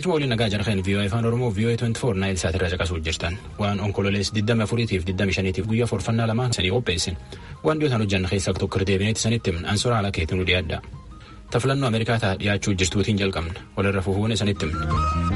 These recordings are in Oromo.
Galchuma waliin nagaa jarqeen VOA afaan Oromoo VOA 24 naayil saat irraa caqasuu jirtan waan onkololees 24 fi 25 guyyaa forfannaa lamaan sanii qopheessin waan dhiyootaan hojjanna keessaa tokko deebineetti sanitti himna ansora haala keetiin nu dhiyaadha. Tafilannoo Ameerikaa ta'a dhiyaachuu jirtuutiin jalqabna walirra fufuun sanitti himna.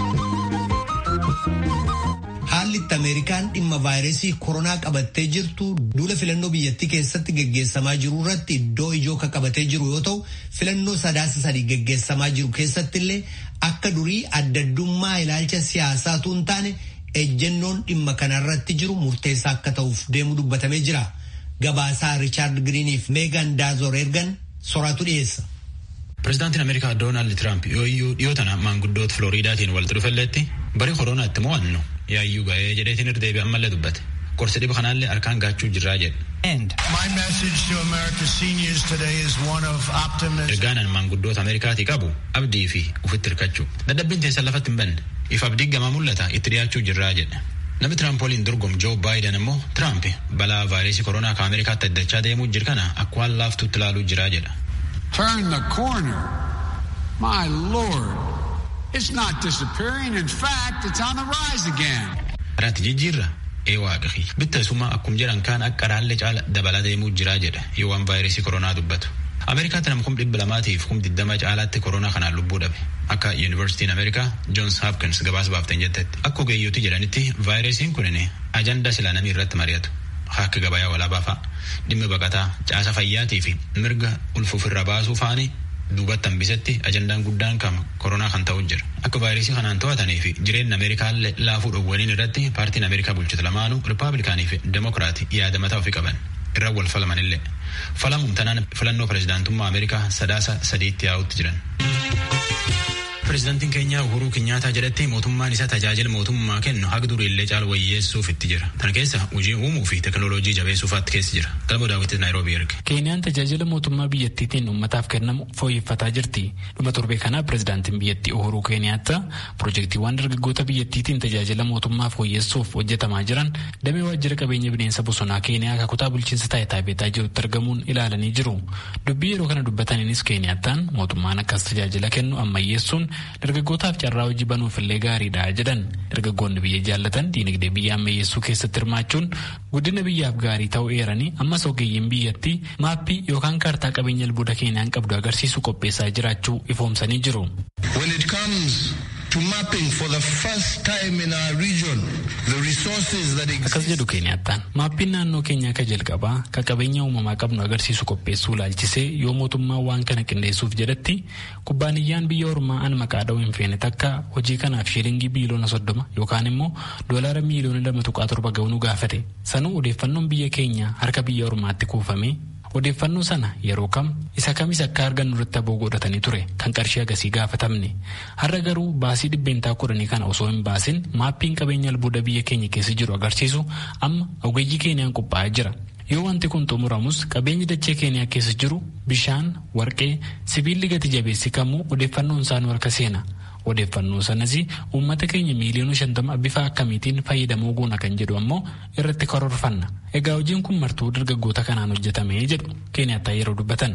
Haalli itti Ameerikaan dhimma vaayirasii koronaa qabattee jirtu duula filannoo biyyattii keessatti geggeessamaa jiru irratti iddoo ijoo kan qabatee jiru yoo ta'u filannoo sadaasa sadii geggeessamaa jiru keessatti illee akka durii addaddummaa ilaalcha siyaasaatu hin taane ejjennoon dhimma kanarratti jiru murteessaa akka ta'uuf deemu dubbatamee jira. Gabaasaa Riichaard Giriiniif Meegan Daazoor ergan soraatu dhiyeessa. Pireezidaantiin Ameerikaa Doonaald Tiraamp yooyyuu dhiyoo tana maanguddoota Filooriidaatiin walitti dhufelleetti bara koronaatti mo'annu yaayyuu ga'ee jedheetiin irra deebi'e ammallee dubbate. Qorsi dhiba kanaallee harkaan gaachuu jirraa jedhe. Ergaan maanguddoota Ameerikaatii qabu abdii fi ufitti hirkachuu. Dadhabbiin teessan lafatti hin banne. If abdii gamaa mul'ata itti dhiyaachuu jirraa jedhe. Namni Tiraamp waliin dorgomu Joo Baayiden immoo Tiraamp balaa vaayirasii koronaa kan Ameerikaatti addachaa deemuu jiru kana akka waan laaftuutti ilaaluu jiraa jedha. Turn the corner. My Lord. It's not disappearing. In fact, it's on the rise again. Karaatti jijjiirra ee waaqi bitta suma akkum jedhan kaan akka raallee caala dabalaa deemuu jiraa jedha yoo waan vaayirasii koronaa dubbatu. Ameerikaatti nama kum dhibba lamaatiif kum diddama caalaatti koronaa kanaan lubbuu dhabe. Akka Yuunivarsiitiin Ameerikaa Joons Hopkins gabaasa baaftan jettetti. Akka ogeeyyooti jedhanitti vaayirasiin kunin ajandaa silaa namni irratti mari'atu. Akka gabayaa walaabaa fa'a. Dhimmi baqataa caasa fayyaatii fi mirga ulfuufirra baasuu faani duubatti hambisetti ajandaan guddaan kama koronaa kan ta'u jira. Akka vaayirasii kanaan to'atanii fi jireenya Ameerikaallee laafuu dhowwaniin irratti paartiin Ameerikaa bulchitu lamaanuu Rippaabilikaanii fi Demokiraatii yaada mataa ofii qaban. Irra wal falamanillee. Falamuun tanaan filannoo pireezidaantummaa Ameerikaa sadaasa sadiitti yaa'utti jiran. Pireezidaantiin keenya Uhuruu Kinyaataa jedhatti mootummaan isaa tajaajila mootummaa kennu haga duriillee caala wayyeessuuf itti jira. Kana keessa hojii uumuu fi teekinooloojii jabeessuufaatti keessa jira. Galma daawwitti Naayiroobii erge. Keeniyaan tajaajila mootummaa biyyattiitiin uummataaf kennamu fooyyeffataa jirti. Dhuma torbee kana pireezidaantiin biyyattii Uhuruu Keeniyaataa piroojeektiiwwan dargaggoota biyyattiitiin tajaajila mootummaa fooyyessuuf hojjetamaa jiran damee waajjira qabeenya bineensa bosonaa Keeniyaa akka kutaa bulchiinsa taayitaa beetaa jirutti argamuun ilaalanii jiru. Dubbii yeroo kana dubbataniinis Keeniyaataan mootummaan akkas tajaajila kennu ammayyeessuun dargaggootaaf carraa hojii banuuf illee gaariidha jedhan dargaggoonni biyya jaallatan diinagdee biyya ammayyeessuu keessatti hirmaachuun guddina biyyaaf gaarii ta'uu eeranii ammas ogeeyyiin biyyattii maappii yookaan kaartaa qabeenya albuuda keeniyaan qabdu agarsiisu qopheessaa jiraachuu ifoomsanii jiru. to mapping for the first time in our region the resources that exist. Akkas jedhu Keeniyattaan maappiin naannoo keenyaa akka jalqabaa ka qabeenya uumamaa qabnu agarsiisu qopheessuu laalchisee yoo mootummaan waan kana qindeessuuf jedhatti kubbaaniyyaan biyya ormaa an maqaa dha'uu hin feene takka hojii kanaaf shiilingii biiliyoona soddoma yookaan immoo doolaara miiliyoona lama tuqaa torba ga'uu gaafate sanuu odeeffannoon biyya keenya harka biyya ormaatti kuufame odeeffannoo sana yeroo kam isa kamis akka argannu irratti aboo godhatanii ture kan qarshii agasii gaafatamne har'a garuu baasii dhibbeentaa kudhanii kana osoo hin baasin maappiin qabeenya albuuda biyya keenya keessa jiru agarsiisu amma ogeeyyii keenyaan qophaa'ee jira. yoo wanti kun xumuramus qabeenyi dachee keeniyaa keessa jiru bishaan warqee sibiilli gati jabeessi kamuu odeeffannoon isaanii harka seena odeeffannoo sanas uummata keenya miiliyoona shantama bifa akkamiitiin fayyadamuu goona kan jedhu ammoo irratti karoorfanna egaa hojiin kun martuu dargaggoota kanaan hojjetamee jedhu keeniyattaa yeroo dubbatan.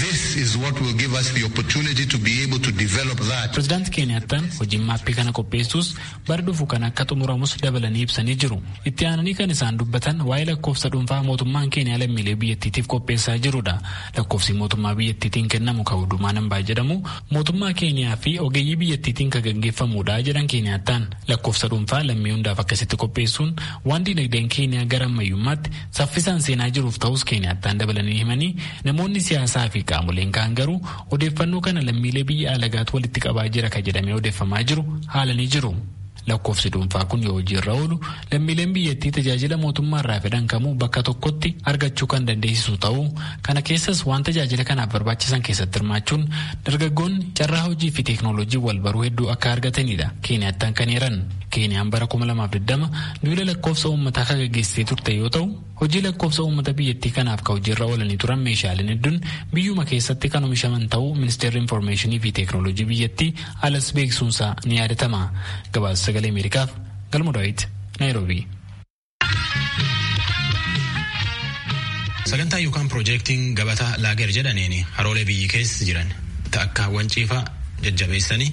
pireezidaanti keeniyattaan hojiin maappii kana qopheessuus bara dhufu kan akka xumuramus dabalanii ibsanii jiru itti aananii kan isaan dubbatan waa'ee lakkoofsa dhuunfaa mootummaan keeniyaa lammiilee biyyattiitiif qopheessaa jirudha lakkoofsi mootummaa biyyattiitiin kennamu kan hundumaa nambaa jedhamu mootummaa keeniyaa fi ogeeyyii biyyattiitiin kan gaggeeffamudha jedhan keeniyattaan lakkoofsa dhuunfaa lammii hundaaf akkasitti qopheessuun waan diinagdeen keeniyaa gara ammayyummaatti saffisaan seenaa jiruuf ta'us keeniyattaan dabalanii himanii namoonni siyaasaa fi qaamoleen kaan garuu odeeffannoo kana lammiilee biyya alagaatti walitti qabaa jira kan jedhamee odeeffamaa jiru haalanii jiru. lakkoofsi dhuunfaa kun yoo hojiirra oolu lammiileen biyyattii tajaajila mootummaarraa fedhan kamuu bakka tokkotti argachuu kan dandeessisu ta'uu kana keessas waan tajaajila kanaaf barbaachisan keessatti hirmaachuun dargaggoonni carraa hojii fi teeknooloojii wal baruu hedduu akka argatanidha keeniyattaan kan eeran keeniyaan bara 2020 duula lakkoofsa uummataa kan gaggeessitee turte yoo ta'u hojii lakkoofsa uummata biyyattii kanaaf ka hojiirra oolanii turan meeshaaleen hedduun biyyuma keessatti kan oomishaman ta'uu ministeerri infoormeeshinii fi teeknooloojii biyyattii alas beeksisuunsaa ni yaadatama gabaasa sagalee ameerikaaf galma daawit naayiroobii. sagantaa yookaan piroojeektiin gabataa laager jedhaniin haroolee biyyi keessa jiran akka wanciifaa jajjabeessanii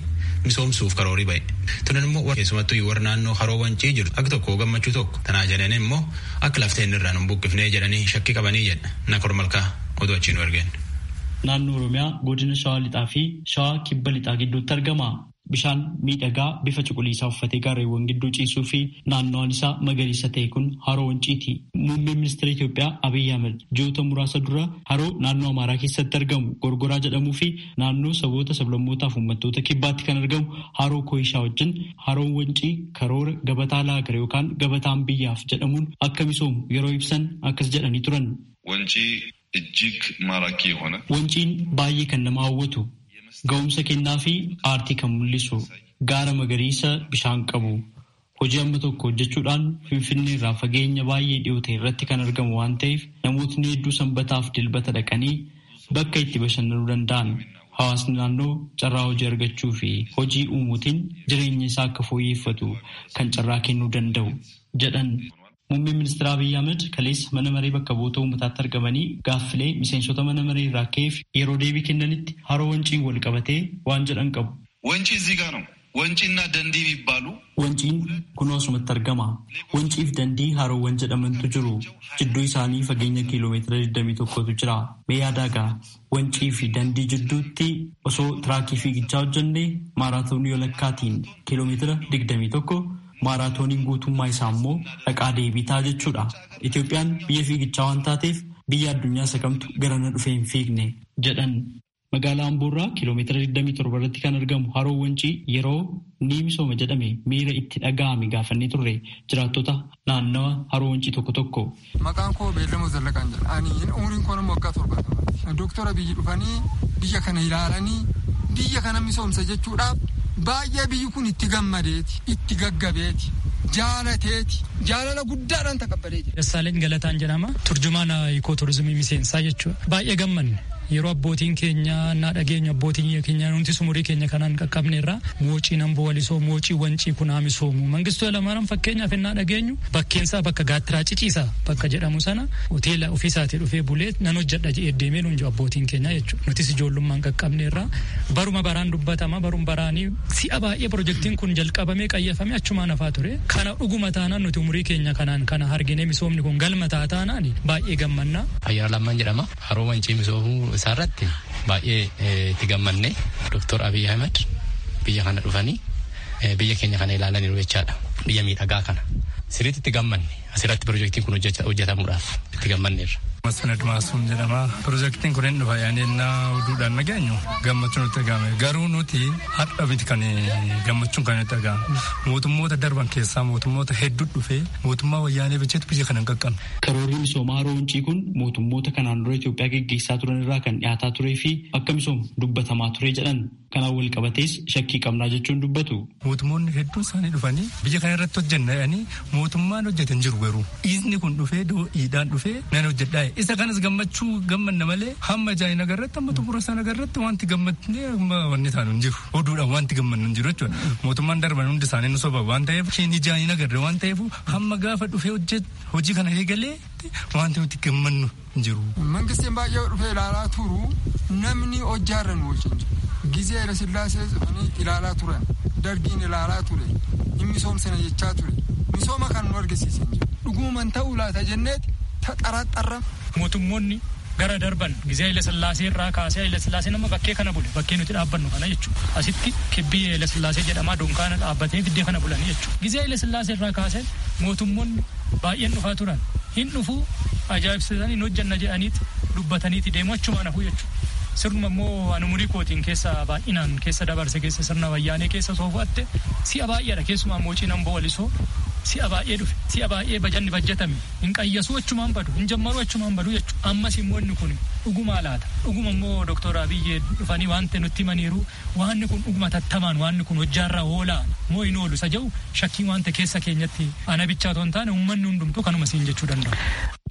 misoomsuuf karoorii ba'e. Tunan immoo keessumattuu warra naannoo haroo wancii jiru akka tokko gammachuu tokko tanaa jedhan immoo akka lafteen irraa nu buqqifnee jedhanii shakkii qabanii jedha nakor malkaa oduu achiin nu argeen. Naannoo Oromiyaa godina Shawaa Lixaa fi Shawaa Kibba Lixaa gidduutti argama. Bishaan miidhagaa bifa cuquliisaa uffatee gaarreewwan gidduu ciisuu fi naannoon isaa magariisa ta'e kun haroo wanciiti. Muummeen ministeera Itoophiyaa Abiyyi Ahmed ji'oota muraasa dura haroo naannoo Amaaraa keessatti argamu Gorgoraa jedhamuu fi naannoo saboota sablammootaa fi uummattoota kibbaatti kan argamu haroo Kooyishaa wajjin haroon wancii karoora gabataa laagare yookaan gabataan biyyaaf jedhamuun akka misoomu yeroo ibsan akkas jedhanii turan. Wancii እጅግ ማራኪ የሆነ Wanciin baay'ee kan nama hawwatu ga'umsa kennaa fi aartii kan mul'isu gaara magariisa bishaan qabu hojii amma tokko hojjechuudhaan finfinnee irraa fageenya baay'ee dhiyoo ta'e irratti kan argamu waan ta'eef namootni hedduu sanbataaf dilbata dhaqanii bakka itti bashannanuu danda'an hawaasni naannoo carraa hojii argachuu fi hojii uumuutiin jireenya isaa akka fooyyeffatu kan carraa kennuu danda'u jedhan. Muummeen ministeera Abiyyi Ahmed kaleessa mana maree bakka bu'oota uummataatti argamanii gaaffilee miseensota mana maree irraa ka'eef yeroo deebii kennanitti haroo wanciin wal qabatee waan jedhan qabu. ወንጪ እዚህ ጋር ነው። ወንጪና ደንዲ የሚባሉ Wanciin kun asumatti argama. Wanciif dandii haroowwan jedhamantu jiru. Jidduu isaanii fageenya kiiloomeetira 21tu jira. Mee yaadaagaa wancii fi dandii jidduutti osoo tiraakii fiigichaa hojjennee maaraatoonii walakkaatiin kiiloomeetira 21 maaraatooniin guutummaa isaa immoo dhaqaa deebiitaa jechuudha. Itoophiyaan biyya fiigichaa waan taateef biyya addunyaa isa kamtu garana dhufee hin fiigne jedhan. Magaalaa Amboorraa kiiloomeetira 27 irratti kan argamu haroo wancii yeroo ni misooma jedhame miira itti dhaga'ame gaafannee turre jiraattota naannawa haroo wancii tokko tokko. Maqaan koo Beellamoo Zallaqaan jedha. Ani umriin koo nama waggaa torbaatama. Dooktora biyyi dhufanii biyya kana ilaalanii biyya kana misoomsa jechuudhaaf baay'ee biyyi kun itti gammadeeti itti gaggabeeti jaalateeti jaalala guddaadhaan taqabbalee jira. Dassaaleen Galataan jedhama. Turjumaana ikoo turizimii miseensaa jechuudha. Baay'ee gammanne. Yeroo abbootiin keenya naa dhageenyu abbootiin keenya nuti sumurii keenya kanaan qaqqabne irraa moocii namboo walisoo moocii wancii kunaa misoomu mangistuu lamaaran fakkeenyaaf innaa dhageenyu bakkeensaa bakka gaattiraa ciciisaa bakka jedhamu sana hoteela ofiisaatii dhufee bulee nan hojjedha jedhee deemee nuun jiru abbootiin keenya jechuudha nutis ijoollummaan qaqqabne irraa baruma baraan dubbatama barum baraanii si'a baay'ee pirojektiin kun jalqabamee qayyafame achumaan hafaa ture kana dhuguma taanaan nuti umurii keenya kanaan kana argine misoomni kun galma taataanaan baay'ee gammannaa. Ayyaana lammaan jedhama haroo wancii misoomuu isaarratti baay'ee itti gammanne Dr. Abiy Ahmed biyya kana dhufanii biyya keenya kana ilaalaniiru jechaadha. Biyya miidhagaa kana. Sirriitti itti gammanne asirratti pirojektiin kun hojjetamuudhaaf itti gammanneerra. Masnad Maasuun jedhama. Pirojektiin kun hin dhufa yaadannaa oduudhaan nageenyu gammachuun nutti dhagahame. Garuu nuti har'a miti kan gammachuun kan nutti dhagahame. Mootummoota darban keessaa mootummoota hedduu dhufee mootummaa wayyaanee bilcheetu biyya kana hin qaqqabne. Karoorri misoomaa haroo wancii kun mootummoota kanaan dura Itoophiyaa geggeessaa turan irraa kan dhiyaataa turee fi akka misoomu dubbatamaa ture jedhan. Kanaan wal qabatees shakkii qabnaa jechuun dubbatu. Mootummoonni hedduun isaanii dhufanii biyya kana irratti hojjenna jedhanii mootummaan hojjetan jiru garuu dhiisni kun dhufee do'iidhaan dhufee nan hojjedhaa isa kanas gammachuu gammanna malee hamma jaayina agarratti hamma xumura sana agarratti wanti gammadnee hamma wanni taanu hin jiru oduudhaan wanti gammannu hin jiru jechuudha mootummaan darban hundi isaanii nu soba waan ta'eef isheen jaayina agarre waan ta'eef hamma gaafa dhufee hojii kana eegalee wanti nuti gammannu hin jiru. Mangistiin baay'ee dhufee ilaalaa turu namni hojjaarra nu wajjin jiru. Gizee Hayilasillaasee dhufanii ilaalaa turan dargiin ilaalaa ture hin misoomsina jechaa ture misooma kan nu argisiisan jiru dhuguman ta'uu laata jenneeti taxaraxarra. Mootummoonni gara darban gizee Hayilasillaasee irraa kaasee Hayilasillaasee nama bakkee kana bule bakkee nuti dhaabbannu kana jechuudha. Asitti kibbii Hayilasillaasee jedhamaa dunkaana dhaabbatee fiddee kana bulanii jechuudha. Gizee Hayilasillaasee irraa kaasee mootummoonni baay'een dhufaa turan hin dhufuu ajaa'ibsiisanii hin hojjanna jedhaniiti dubbataniiti deemu achumaan hafuu jechuudha. sirnuma immoo ani umurii kootiin keessa baay'inaan keessa dabarse keessa sirna wayyaanee keessa soofatte si'a baay'eedha keessumaa moocii namboo walisoo si'a baay'ee dhufe si'a baay'ee bajanni bajjatame hin qayyasuu achumaan badu hin jammaruu achumaan badu jechuudha ammas immoo inni kun dhugumaa laata dhuguma immoo doktora abiyyee dhufanii wanta nutti himaniiru waanni kun dhuguma tattamaan waanni kun hojjaarra oolaa moo hin oolu isa jedhu shakkii wanta keessa keenyatti ana bichaa otoo hin taane uummanni hundumtuu kanuma siin jechuu danda'a.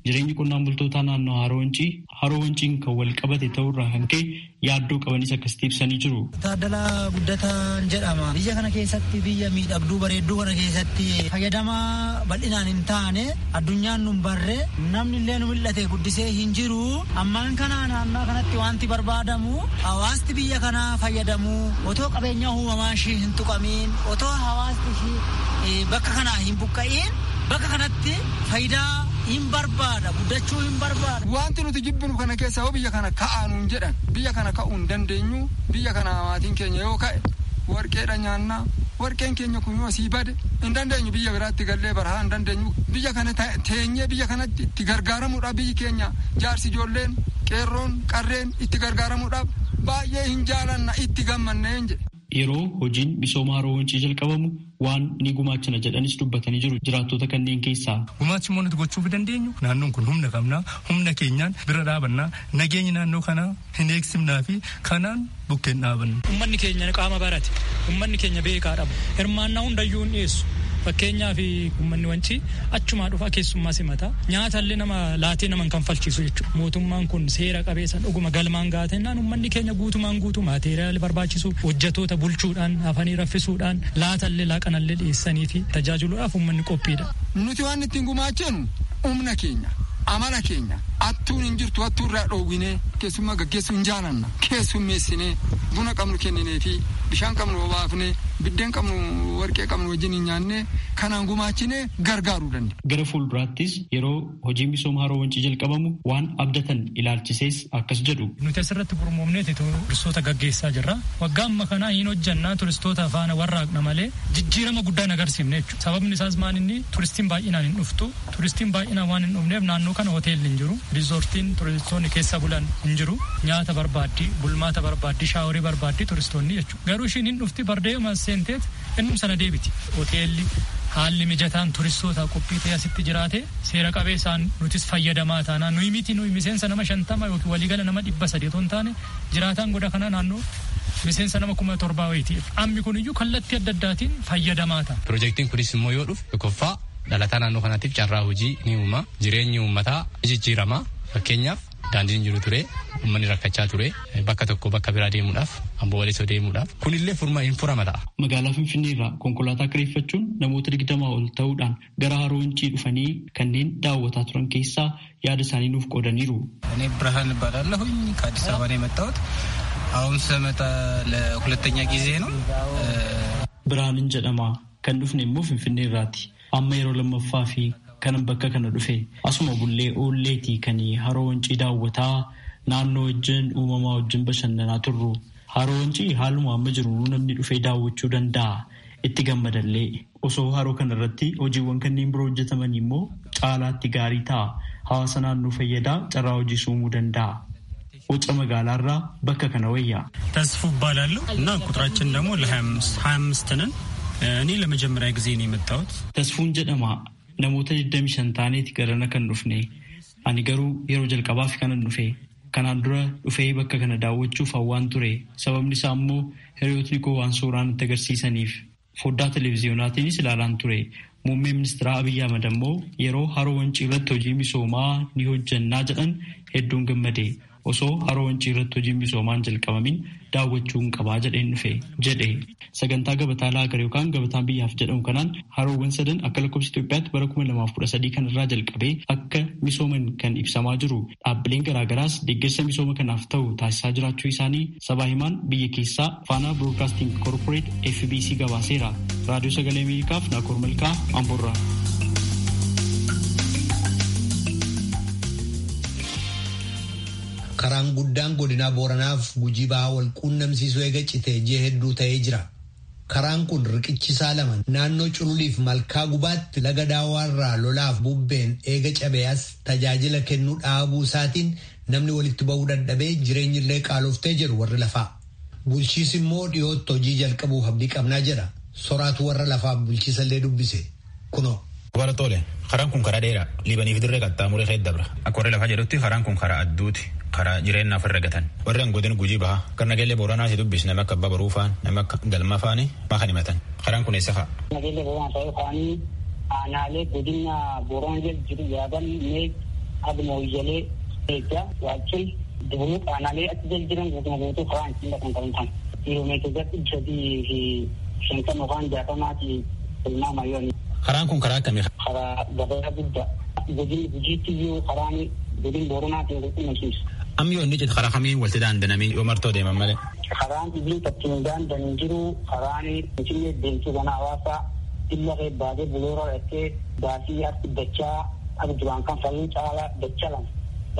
jireenyi qonnaan bultootaa naannoo haroo wancii haroo wanciin kan wal qabate ta'urraa kan ka'e yaaddoo qabanis akkasitti ibsanii jiru. Taaddalaa guddataan jedhama. Biyya kana keessatti biyya miidhagduu bareedduu kana keessatti fayyadamaa bal'inaan hin taane addunyaan nun barre namni illee nu mul'ate guddisee hin jiru. Ammaan kana naannoo kanatti wanti barbaadamu hawaasti biyya kanaa fayyadamu otoo qabeenya uumamaa ishii hin tuqamiin otoo hawaasti ishii bakka kanaa hin buqqa'iin bakka kanatti faayidaa hin barbaada guddachuu hin barbaada. Wanti nuti jibbinu kana keessa yoo biyya kana ka'aanuun jedhan biyya kana ka'uu hin dandeenyu biyya kana maatiin keenya yoo ka'e warqeedha nyaannaa warqeen keenya kun yoo asii bade hin dandeenyu biyya biraatti gallee barahaa hin dandeenyu biyya kana teenyee biyya kanatti itti gargaaramuudhaaf biyyi keenya jaarsi ijoolleen qeerroon qarreen itti gargaaramuudhaaf baay'ee hin jaalanna itti gammanneen jedhe. Yeroo hojiin misooma haroo wancii jalqabamu waan ni gumaachina jedhanis dubbatanii jiru jiraattota kanneen keessaa. Gumaachi immoo nuti gochuu dandeenyu naannoon kun humna qabnaa humna keenyaan bira dhaabannaa nageenyi naannoo kanaa hin eegsimnaa fi kanaan bukkeen dhaabanna. Uummanni keenya qaama barate uummanni keenya beekaa dhabu hirmaannaa hundayyuu hin dhiyeessu. Fakkeenyaaf uummanni wancii achumaa dhufa keessummaa simata nyaatallee nama laatee nama kan falchiisu jechuudha. Mootummaan kun seera qabeessan dhuguma galmaan gaatennaan uummanni keenya guutumaan guutuu maateeriyaalii barbaachisu hojjatoota bulchuudhaan hafanii raffisuudhaan laatallee laaqanallee dhiyeessanii fi tajaajiluudhaaf uummanni qophiidha. Nuti waan ittiin gumaachinu humna keenya amala keenya attuun hin jirtu attuu irraa dhoowwinee keessummaa gaggeessuu hin jaalanna keessummeessinee buna qabnu kenninee fi bishaan qabnu obaafnee biddeen qabnu warqee qabnu wajjin hin nyaannee kanaan gumaachinee gargaaruu dandeenya. Gara fuulduraattis yeroo hojiin misooma haroo wancii jalqabamu waan abdatan ilaalchisees akkas jedhu. Nuti asirratti gurmoomneeti turistoota gaggeessaa jirra. Waggaa amma kanaa hin hojjannaa turistoota faana warraaqna malee jijjiirama guddaa hin agarsiifne jechuudha. Sababni isaas maal inni turistiin baay'inaan hin dhuftu. Turistiin baay'inaan waan hin dhufneef naannoo kana hoteelli hin jiru. Riizoortiin turistoonni keessa bulan hin jiru. Nyaata barbaaddi, bulmaata barbaaddi, shaaworii barbaaddi turistoonni jechuudha. Garuu ishiin hin dhufti bardeema seenteet innum sana deebiti. Hoteelli haalli mijataan turistoota qophii ta'e asitti jiraate seera qabeessaan nutis fayyadamaa taanaan nuyi miti nuyi miseensa nama shantama yookiin waliigala nama dhibba sadii otoo hin taane jiraataan goda kana naannoo miseensa nama kuma torbaa wayiiti. Ammi kun iyyuu kallattii adda addaatiin fayyadamaa ta'a. Piroojeektiin kunis immoo yoo dhufu tokkoffaa dhalataa naannoo kanaatiif carraa hojii ni uuma jireenyi uummataa jijjiirama fakkeenyaaf daandiin jiru ture uummanni rakkachaa ture bakka tokko bakka biraa deemuudhaaf amboo walisoo deemuudhaaf kunillee furma hin furama ta'a. Magaalaa Finfinnee irraa konkolaataa kireeffachuun namoota digdamaa ol ta'uudhaan gara haroo wancii dhufanii kanneen daawwataa turan keessaa yaada isaanii nuuf qoodaniiru. እኔ ብርሃን እባላለሁኝ ከአዲስ አበባ ነው የመጣሁት። አሁን ስመጣ ለሁለተኛ ጊዜ ነው። ብርሃንን jedhama kan dhufne immoo Finfinnee irraati. Amma yeroo lammaffaa fi kanan bakka kana dhufe asuma bullee oolleetii kan haroo wancii daawwataa naannoo wajjin uumamaa wajjin bashannanaa turru. Haroo wancii haaluma amma jiru namni dhufee daawwachuu danda'a. Itti gammadallee osoo haroo kana irratti hojiiwwan kanneen biroo hojjetaman immoo caalaatti gaarii ta'a. Hawaasa naannoo fayyadaa carraa hojii uumuu danda'a. ውጭ መጋላራ በከ ከነወያ ተስፉ እባላለሁ እና ቁጥራችን ደግሞ ለሀያ አምስት ነን። እኔ ለመጀመሪያ ጊዜ ነው የመጣሁት። ተስፉን ጀደማ namoota 25 taaneeti garana kan dhufne ani garuu yeroo jalqabaaf kanan dhufe kanaan dura dhufee bakka kana daawwachuuf hawwaan ture sababni isaa immoo hiriyootni koo waan suuraan itti agarsiisaniif foddaa televiziyonaatiinis ilaalaan ture muummee ministeera abiyyi ahmad ammoo yeroo haroo wancii irratti hojii misoomaa ni hojjannaa jedhan hedduun gammade osoo haroo wancii irratti hojiin misoomaan jalqabamin daawwachuu hin qabaa jedheen dhufe jedhe sagantaa gabataa laagar yookaan gabataan biyyaaf jedhamu kanaan haroowwan sadan akka lakkoofsa Itoophiyaatti bara kuma lamaaf kudha sadii kanarraa jalqabee akka misooman kan ibsamaa jiru dhaabbileen garaagaraas deeggarsa misooma kanaaf ta'u taasisaa jiraachuu isaanii sabaa himaan biyya keessaa faanaa biroodkaasting korporeet FBC gabaaseera raadiyoo sagalee ameerikaaf naakoor malkaa amboorraa. karaan guddaan godinaa booranaaf gujii bahaa wal quunnamsiisuu eega citee ji'a hedduu ta'ee jira. Karaan kun riqichisaa lama naannoo cululiif malkaa gubaatti laga daawaarraa lolaaf bubbeen eega cabeeyas tajaajila kennuu dhaabuu isaatiin namni walitti ba'uu dadhabee jireenyi illee qaaloftee jedhu warri lafaa. Bulchiis immoo dhiyootti hojii jalqabuuf abdii qabnaa jedha. Soraatu warra lafaaf bulchiisa illee dubbise. Kunoo. Dubartoole karaan kun karaa dheeraa liibaniif dirree qaxxaamuree keessa dabra. Akka warri lafaa jedhutti karaan kun karaa adduuti. karaa jireenyaaf irra gatan warri godina gujii baha kan nageellee booranaa si dubbis nama akka abbaa baruu faan nama akka galma faani maa kan himatan karaan kun eessa fa'a. Nageellee booranaa ta'uu faanii aanaalee godina booranaa jedhu jiru yaadan mee aduma wayyalee eeggaa waachil dibuluu qaanaalee achi jal jiran guutuma guutuu karaan ittiin dhaqan kan ta'an kiiloomeetira dhibba sadii fi shantan yookaan jaatamaati tilmaama yoo Karaan kun karaa akkamii? karaa gabayaa guddaa godin gujiitti iyyuu karaan godin booranaatiin qulqullumsiisu. Amma yoo inni jedhu karaa kamiin walitti daandanamee yoo martoo deeman malee. karaan ibliin ittiin daandan jiru karaan finfinnee deemtuu kana hawaasaa illa baatee buloora dhattee baasii harki dachaa akka duraan kan faluu caalaa dacha lama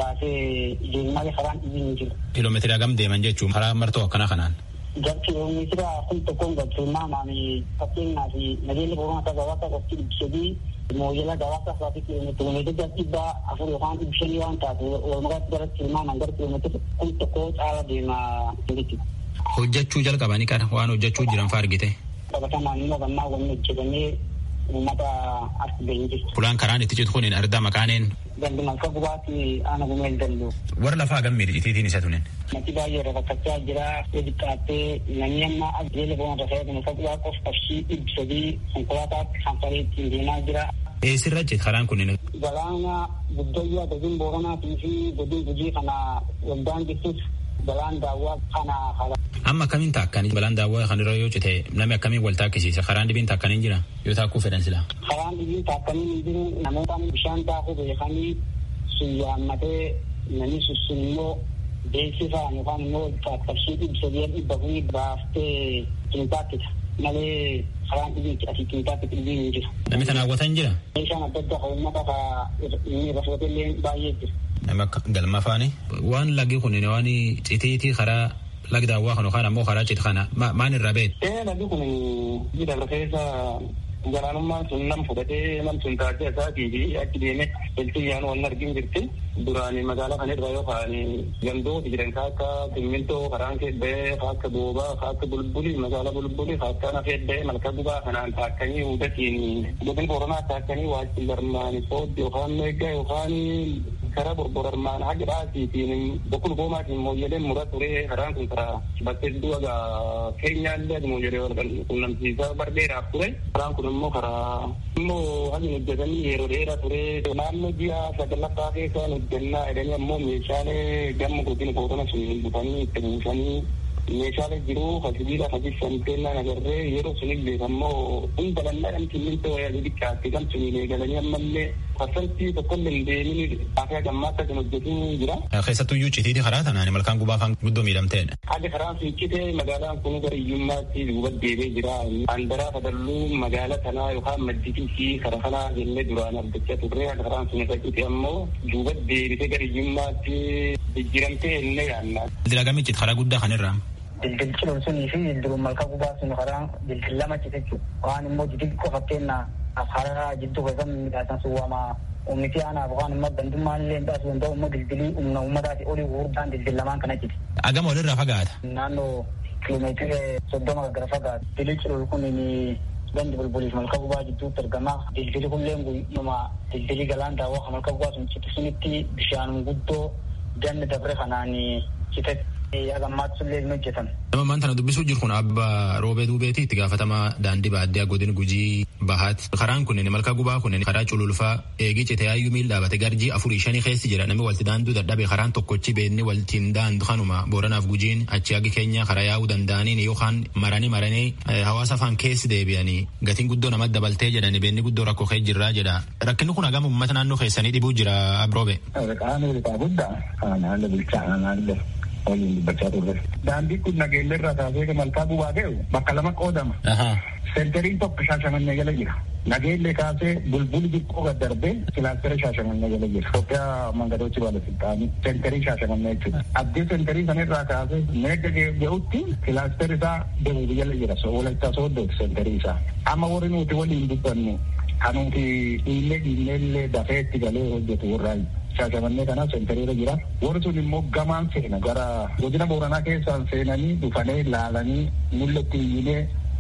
baasee deemalee karaan ibliin jiru. Kiiloomeetira hagam deeman jechuun karaa martoo akkanaa kanaan. Gar kiiloomeetira kun tokkoon gad tilmaamaan fakkeenyaaf nageenya boronaa gabaasa qofti ibsadii mooyyela gabaasa fa'aati kiiloomeetira gar dhibbaa afur yookaan dhibba shanii waan taatu walmakaatti gara tilmaamaan gara kiiloomeetira kun tokko caala deemaa jechuudha. Hojjechuu jalqabanii qara waan hojjechuu jiran fa'aa argite. Qabatamaan immoo gannaa wanni hojjetamee uummata as ga'ee jirtu. Fulaan karaan itti citu kun ardaa maqaaneen. Gandi malka gubaatti aana gumeel dallu. Warra lafaa hagam miidhagitiitiin isa tunin. Mati baay'ee rakkachaa jira. Edi qaattee namni amma ajjeela boona dafee malka gubaa qof qabsii dhibbi sadii konkolaataatti hanfalee ittiin deemaa jira. Eessirra jette karaan kunin. Galaana guddayyaa godin booranaatii fi godin gujii kana waldaan jirtus balaan daawwaa kana hala. Amma akkamiin taakkanii balaan daawwaa kan irra yoo cite namni akkamiin wal taakkisiisa karaan dhibiin taakkanii jira yoo taakkuu fedhan sila. Karaan dhibiin taakkanii hin jiru namoota bishaan daakuu beekanii sun yaammatee namni sun immoo beeksifaan yookaan immoo qaqqabsii dhibba sadii dhibba kuni baaftee taakkita malee karaan dhibiin asii taakkita dhibiin hin jiru. Namni kana hawwatan jira. Meeshaan adda addaa kan uummata inni irra fudhatellee baay'ee jira. Nama akka galma faani. Waan lagi kun waan citiitii karaa lagi daawwaa kan yookaan ammoo karaa cite kana maan irraa beektu. Ee lagi kun jidha keessa galaanummaan sun nam fudhatee nam sun taatee isaatii fi achi deemee iltiyyaan waan argin jirti. Duraan magaalaa kana irra yookaan gandooti jiran kan akka simmintoo karaan keebbee kan akka boobaa kan akka bulbuli magaalaa bulbuli kan akka nafeebbee malka gubaa kanaan taakkanii hudatiin godin boronaa taakkanii waajjin barmaani sooddi yookaan meeggaa yookaan karaa borborarmaan haga dhaasiitiin bokkul boomaatiin mooyyeleen mura ture karaan kun karaa bakkee du'a keenyaallee mooyyelee wal qunnamsiisaa bardheeraaf ture karaan kun immoo karaa immoo hagi hojjetanii yeroo dheeraa ture naannoo ji'a sagalaffaa keessaa hojjennaa jedhanii ammoo meeshaalee gamma godina boorana sun butanii itti buusanii meeshaalee jiru hasibiila hasisan kennaan agarree yeroo sunillee ammoo hunda bal'aadhaan simmintoo wayyaa xixiqqaatti kan suniin eegalanii ammallee parsantii tokkollee hin deemin afyaa gammaatti kan hojjetu jira. Keessattuyyuu citiitii karaa tanaan malkaan gubaa afaan guddoo miidhamteedha. Haalli karaan sun cite magaalaan kun gara iyyummaatti duuba deebee jira. Andaraa fadalluu magaalaa kanaa yookaan madditii fi karaa kanaa jennee duraan argachaa turre karaan sun irra cite ammoo duuba deebitee gara iyyummaatti jijjiiramtee illee yaannaa. Dilagamichi karaa guddaa kanirraa. Dildil ciloon sunii fi dildiluun malka gubaa sun karaa dildil lama cite jechuudha. Waan immoo xixiqqoo fakkeenyaa karaa jidduu keessatti midhaasan sun waama ummiti aanaaf waan immoo gandummaan illee midhaasu danda'u immoo dildilii humna uummataati olii gurguddaan dildil lamaan kana cite. Agama walirraa fagaata. Naannoo kiiloomeetira soddoma gara fagaata. Dildil ciloon kun gandi bulbuliif malka gubaa jidduutti argama. Dildili kulleen guyyuma dildilii galaan daawwaa malka gubaa sun cite sunitti bishaan guddoo ganni dabre kanaan cite. Agammaatti sullee hin hojjetan. Nama maan tana dubbisuu jiru kun abba roobee duubeeti itti gaafatamaa daandii baadiyyaa godina gujii bahaati. Karaan kunneen malka gubaa kunneen karaa cululfaa eegii cite yaayyuu miil dhaabate garjii afurii shanii keessi jira namni walti daanduu dadhabe karaan tokkochi beekni waltiin daandu kanuma booranaaf gujiin achi hagi keenya karaa yaa'uu danda'aniin yookaan maranii maranii hawaasa afaan keessi deebi'anii gatiin guddoo namatti dabaltee jedhani beenni guddoo rakkoo kee jirraa jedha. Rakkinni kun hagam uummata naannoo keessanii dhibuu jira abroobe. Qaama hirkaa guddaa kan haala bilchaanaa naannoo. waliin dubbachaa turre. Daandii kun nageelle irraa kaasee malkaa gubaa ga'u bakka lama qoodama. Seentariin tokko shaashamannee jala jira. Nageelle kaasee bulbuli xiqqoo gad darbee kilaastera shaashamannee jala jira. Itoophiyaa mangadochi baalasiltaanii seentarii shaashamannee jechuudha. Addee seentarii sanarraa kaasee meegga ga'utti kilaasteri isaa deemuufi jala jira. Walaayittaa sooddooti seentarii isaa. Amma warri nuti waliin dubbannu kanuti dhiillee dhiilleellee dafee itti galee hojjetu warraayi. shaashamannee kana seentariirra jira. Warri sun immoo gamaan seena gara godina booranaa keessaan seenanii dhufanii laalanii mul'atti iyyinee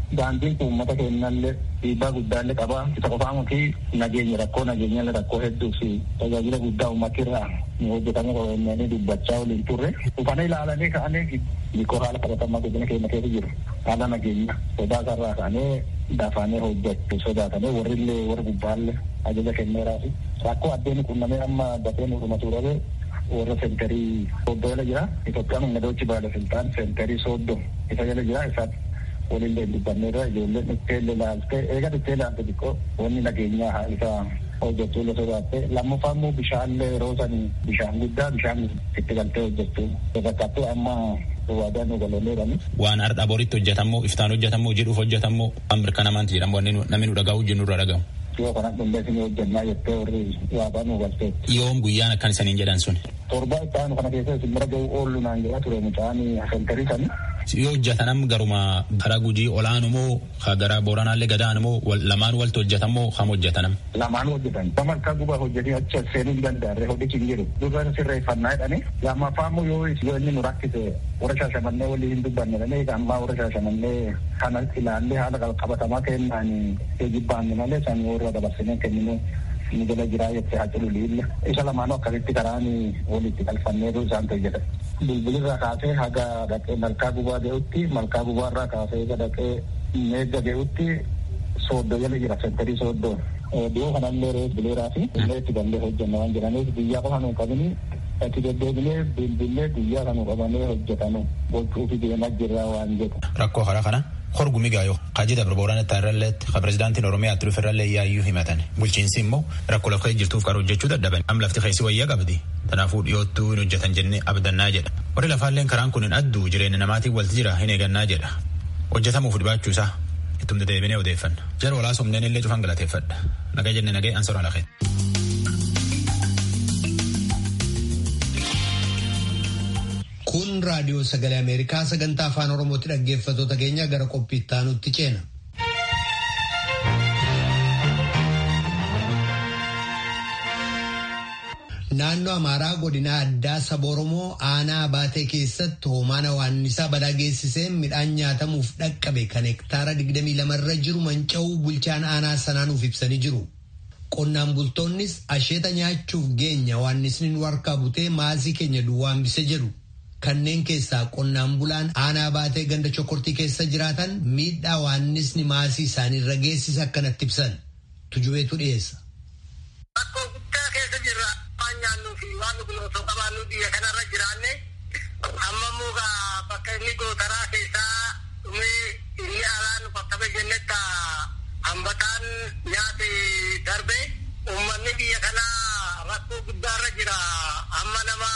daandiin kun uummata keenyallee dhiibbaa guddaallee qaba. Isa qofaa fi nageenya rakkoo nageenyallee rakkoo hedduu fi tajaajila guddaa uummata irraa ni hojjetame qorannee dubbachaa waliin turre. Dhufanii ilaalanii ka'anii hiikoo haala qabatamaa godina keenya keessa jiru. Haala nageenya sodaa sarraa ka'anii dafaanee hojjechuu sodaatanii warrillee warra gubbaallee ajaja kenneeraa fi rakkoo addeen qunnamee amma dafee nuudhuma turare warra sentarii soddoo jala jira. Itoophiyaan ummadoochi baala siltaan sentarii soddoo isa jala jira isaatti walillee dubbanneerra ijoolleen dhufteellee ilaaltee eega dhuftee ilaalte xiqqoo wanni nageenyaa haa isa hojjechuu illee sodaatte lammaffaa immoo bishaanlee yeroo sanii bishaan guddaa bishaan itti galtee hojjechuu fakkaattuu amma waadaan nu galoleerani. Waan har'a boritti hojjetamoo iftaan hojjetamoo jedhuuf hojjetamoo waan mirkanamaan jedhamu wanni namni nu dhagahu jennu irra dhagahu. Yoo kana dhundee isin hojjennaa jettee warri waadaan nu galtee. Yoom guyyaan akkan isaniin jedhan sun. Torbaa itti aanu kana keessa isin bira ga'u oollu naan jedhaa ture mucaan sentarii sanii. yoo hojjetanam garuma karaa gujii olaanu moo ka gara booranaallee gadaan moo lamaan walti hojjetan moo kam hojjetanam. Lamaan hojjetan. Nama akka guba hojjetee achi seenuu hin danda'arre hojjechi hin jiru. Duraan sirreeffannaa jedhanii lammaffaa immoo yoo yoo inni nu rakkise warra shaashamannee walii hin dubbanne jedhanii ammaa warra shaashamannee kana ilaallee haala qabatamaa kennaan jibbaanne malee san warra dabarsinee kenninu ni jala jiraa jettee haa jiru liilla. Isa lamaanuu akkasitti karaan walitti galfanneetu isaan hojjetan. Bilbilirraa kaasee haga dhaqee malkaa gubaa ga'utti malkaa gubaarraa kaasee haga dhaqee meegga ga'utti sooddoo jala jira sentarii sooddoo. Dhiyoo kanallee rees bileeraa fi illee itti dandee hojjenna waan jedhaniif biyyaa qofa nu qabini itti deddeebilee bilbilee guyyaa kan qabanee hojjetanu gochuufi deemaa jirra waan jedhu. Rakkoo karaa kana horgumi gaayoo kaji dabra booraan itti irralleetti ka pirezidaantiin oromiyaa itti dhufe irrallee yaayyuu himatan bulchiinsi immoo rakkoo lafa jirtuuf qaroo hojjechuu dadhaban am lafti keessi wayyaa qabdi kanaafuu dhiyoottuu hin hojjetan jennee abdannaa jedha warri lafaalleen karaan kun hin adduu jireenya namaatiin walti jira hin eegannaa jedha hojjetamuuf dhibaachuu isaa ittum dedeebinee odeeffanna jara walaasa humneen illee cufan galateeffadha nagaa jenne nagee ansora lafee. Kun raadiyoo sagalee Ameerikaa sagantaa afaan Oromootti dhaggeeffattoota keenya gara qophii itti aanutti ceena. Naannoo Amaaraa godina addaa saba Oromoo aanaa baatee keessatti hoomaan hawaannisaa balaa geessisee midhaan nyaatamuuf dhaqqabe kan hektaara 22 irra jiru manca'uu bulchaan aanaa sanaanuuf ibsanii jiru. Qonnaan bultoonnis asheeta nyaachuuf geenya hawaannisni nu harkaa butee maasii keenya duwwaa hambise jedhu. Kanneen keessaa qonnaan bulaan aanaa baatee ganda chokortii keessa jiraatan miidhaa hawaannisni maasii isaanii irra geessise akkanatti ibsan. Tujubeetu dhiyeessa. Rakkoo guddaa keessa jirra. Waan nyaannuu fi waan dhugnu osoo qabaannu biyya kanarra jiraanne amma immoo bakka inni gootaraa keessaa dhumee inni alaan bakka jennetti hambataan nyaate darbe uummanni biyya kanaa rakkoo guddaarra jira. Amma nama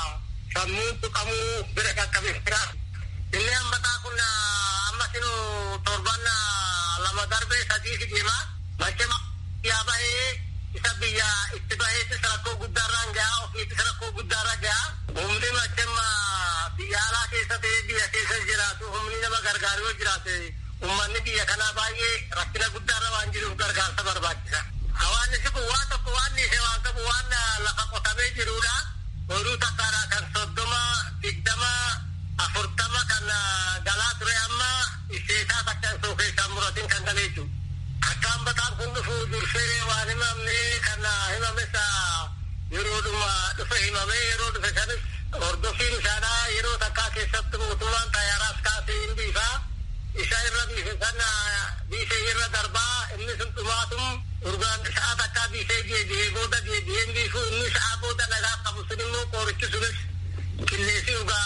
sammuu tuqamuu bira qaqqabe jira. Inni hambataa kun amma sinu torban lama darbe sadii fi deema. Machema yaa bahee isa biyya itti baheettis rakkoo guddaarraan gahaa ofiittis rakkoo guddaarra gahaa. Humni machema biyya alaa keessa ta'ee biyya keessa jiraatu humni nama gargaaru yoo jiraate uummanni biyya kanaa baay'ee rakkina guddaarra waan jiruuf gargaarsa barbaachisa. Hawaasni kun waan tokko waan dhiisee waan qabu waan lafa qotamee jirudha. Horuu takkaadha kan soddoma digdama afurtama kan galaa ture amma isheetaa takka osoo keessaa muratiin kan galee jiru. Akka hambataan kun dhufu dursee waan himamne kan himames yeroodhuma dhufe himamee yeroo dhufe sanis hordofiin isaadhaa yeroo takkaa keessatti mootummaan xayyaaraas kaasee hin biifaa. Isa irra biife sana biifee irra darbaa inni sun dhumaatum urgaan sa'a takkaa biifee deebi'ee booda deebi'ee biifu inni sa'a booda nagaa qabu sun immoo qoorichi sunis qilleensii dhugaa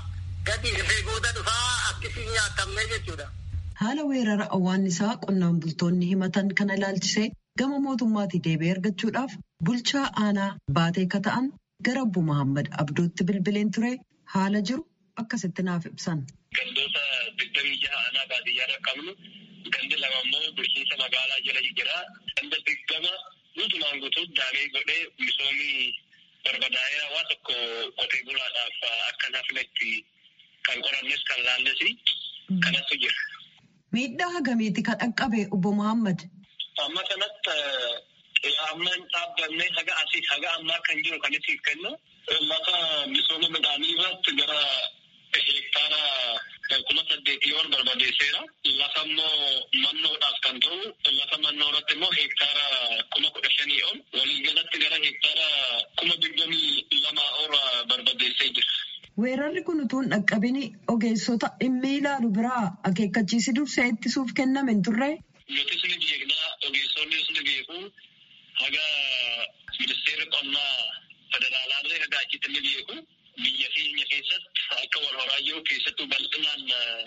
gadi dhufee booda dhufaa akkasiin nyaatamne jechuudha. Haala weerara awwaannisaa qonnaan bultoonni himatan kana ilaalchisee gama mootummaatii deebi'ee argachuudhaaf bulchaa aanaa baatee akka ta'an gara Obbo Muhammad Abdootti bilbileen ture haala jiru akkasitti naaf ibsan. Gandoota digdamii jaha aanaa baadiyyaarra qabnu gandi lama immoo bulchiinsa magaalaa jala jira. Ganda digdama guutumaan guutuutti daamee godhee misoomii barbadaa'ee waa tokko qotee bulaadhaaf akka nafnetti kan qorannes kan laalles kanattu jira. Miidhaa hagamiiti kan dhaqqabe obbo Muhammad? Amma kanatti amma hin dhaabbanne haga asii haga ammaa kan jiru kan isiif kennu lafa misooma midhaanii irratti gara hektaara kuma saddeetii yoo barbadeesseera. Lafa immoo mannoodhaaf kan ta'u lafa mannoo irratti immoo hektaara kuma kudha shanii ol waliigalatti gara hektaara kuma digdamii lamaa ol barbadeessee jira. Weerarri kun utuu hin dhaqqabini ogeessota dhimmi ilaalu biraa akeekkachiisi dursee ittisuuf kenname hin turre. Nutis ni beeknaa ogeessonnis ni beeku haga ministeerri qonnaa federaalaallee haga achitti ni beeku biyya keenya keessatti akka wal horaa jiru keessattuu bal'inaan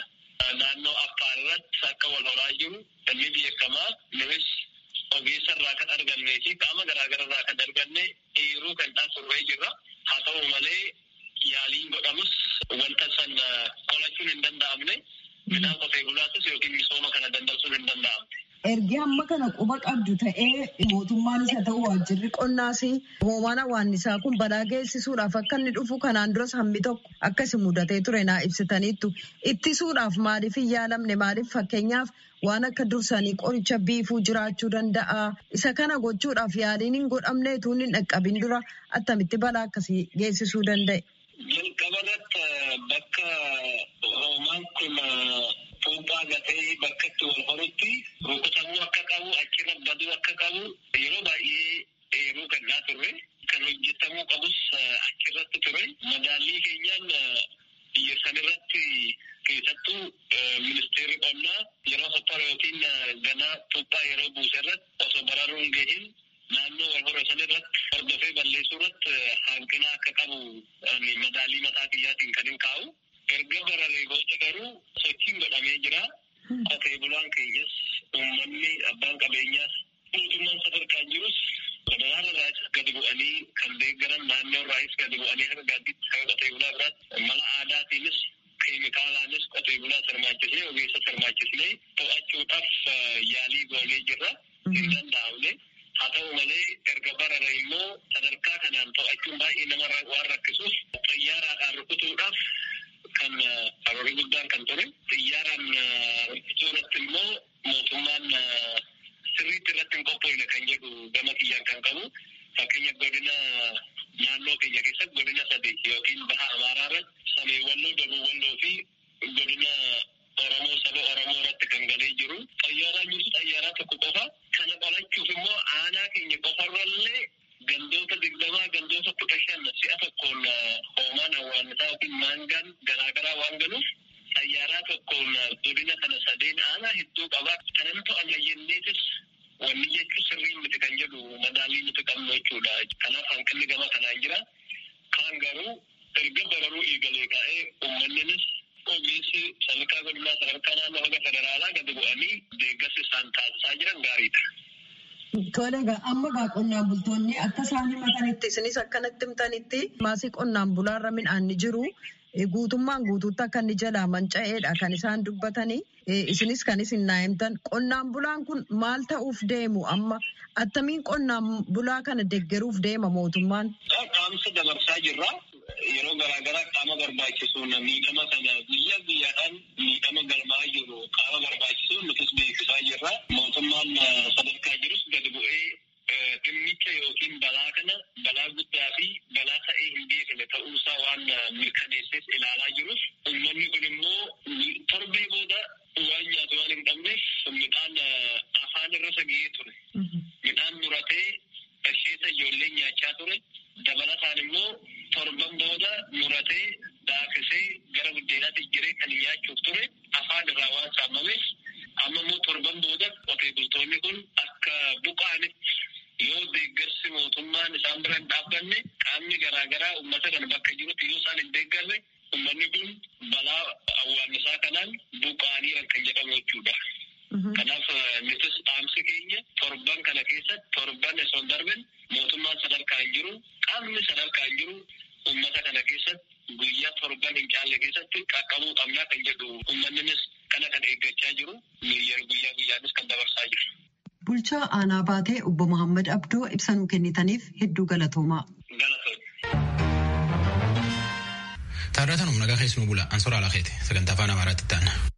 naannoo affaar irratti akka wal horaa jiru ni beekamaa nunis ogeessa irraa kan argannee fi qaama garaagaraa irraa kan arganne eeruu kan dhaabsurree jirra haa ta'u malee yaaliin godhamus wanta san qolachuun hin danda'amne midhaan qotee bulaatus yookiin misooma kana dandamsuun hin danda'amne. Ergi hamma kana quba qabdu ta'ee mootummaanis haa ta'u waajjirri qonnaas hoomaan hawaannisaa kun balaa geessisuudhaaf akka inni dhufu kanaan duras hammi tokko akkasi mudatee ture naa ibsitaniittu ittisuudhaaf maaliif hin yaalamne maaliif fakkeenyaaf waan akka dursanii qoricha biifuu jiraachuu danda'a isa kana gochuudhaaf yaaliin hin godhamne utuu hin dhaqqabin dura attamitti balaa akkasii geessisuu danda'e. Jalqabarratti bakka hoomaan kun fuuphaa gatee bakka itti wal horutti rukutamuu akka qabu achirra baduu akka qabu yeroo baay'ee eeruu kennaa turre kan hojjetamuu qabus achirratti ture madaallii keenyaan biyya sanirratti keessattuu ministeerri qonnaa yeroo sottara yookiin ganaa fuuphaa yeroo buuse irratti osoo bararuun gahin naannoo wal hora sanirratti hordofee balleessuu irratti hanqina akka qabu madaallii mataa kiyyaatiin kan hin kaa'u. erga bararee booda garuu sochiin godhamee jira. Qotee bulaan keenyas uummanni abbaan qabeenyaas mootummaan sadarkaan jirus federaala irraas gadi bu'anii kan deeggaran naannoo irraas gadi bu'anii haga gaadditti haga qotee bulaa biraatti mala aadaatiinis keemikaalaanis qotee bulaa sirmaachisnee ogeessa sirmaachisnee to'achuudhaaf yaalii goonee jirra. Hin danda'amne. Haa ta'u malee erga barare immoo sadarkaa kanaan to'achuun baay'ee nama waan rakkisuuf xiyyaaraadhaan rukutuudhaaf kan karoora guddaan kan ture xiyyaaraan rukutuu irratti immoo mootummaan sirriitti irratti hin qophoofne kan jedhu gama kiyyaan kan qabu fakkeenya godina naannoo keenya keessatti godina sadii yookiin baha amaaraa irratti samee walloo dabuu walloo fi godina oromoo saba oromoo irratti kan galee jiru xiyyaaraan jirtu xiyyaaraa tokko qofa kana qolachuuf immoo aanaa keenya qofarrallee gandoota digdamaa gandoota kudha shan si'a tokkoon hoomaan hawaannisaa yookiin maangaan garaagaraa waan galuuf xayyaaraa tokkoon godina kana sadeen aanaa hedduu qaba kanan to'anna jenneetis wanni jechuun sirriin miti kan jedhu madaalii nuti qabnu jechuudha kanaaf hanqinni gama kanaan jira kaan garuu erga bararuu eegalee ka'ee uummanninis ogeessi sadarkaa godinaa sadarkaa naannoo haga federaalaa gadi bu'anii deeggarsa isaan taasisaa jiran gaariidha. Tole egaa amma egaa qonnaan bultoonni akka isaan himatanitti isinis akkanatti himtanitti maasii qonnaan bulaarra midhaan ni jiru. Guutummaan guutuutti akka inni jalaa manca'eedha kan isaan dubbatanii. Isinis kan isin naa himtan. Qonnaan bulaan kun maal ta'uuf deemu amma attamiin qonnaan bulaa kana deeggaruuf deema mootummaan? Qaamsa dabarsaa jirra. Yeroo garaagaraa qaama barbaachisuun miidhama kana guyyaa guyyaadhaan miidhama galmaa jiru qaama barbaachisuun nutis beeksisaa jirra. Mootummaan sadarkaa jirus gadi bu'ee dhimmicha yookiin balaa kana balaa guddaa fi balaa ta'ee hin beekne ta'uusaa waan mirkaneessees ilaalaa jirus uummanni kun immoo torbee booda waan nyaatu waan hin qabneef midhaan afaan irra sagee ture. Midhaan muratee asheeta ijoollee nyaachaa ture. Dabalataan immoo torban booda muratee daakisee gara buddeenaatti jiree kan nyaachuuf ture afaan irraa waan saamameef amma immoo torban booda qotee bultoonni kun akka buqaanitti yoo deeggarsi mootummaan isaan bira hin dhaabbanne qaamni garaagaraa uummata kana bakka jirutti yoo isaan hin deeggarre uummanni kun balaa awwaannisaa kanaan buqaaniiran kan jedhamu jechuudha. Kanaaf nutis dhaamsi keenya torban kana keessatti torban osoo hin darbin mootummaan sadarkaa hin jiru qaamni sadarkaa hin jiru uummata kana keessatti guyyaa torban hin caalle keessatti qaqqabuu qabnaa kan jedhu uummanninis kana kan eeggachaa jiru guyyaa guyyaanis kan dabarsaa jiru. Bulchaa aanaa baatee obbo Muhammad Abdoo ibsa nuu kennitaniif hedduu galatoomaa. Taarrataan humna gahaa keessumaa bula ansoora alakeeti sagantaa afaan amaaraatti ta'an.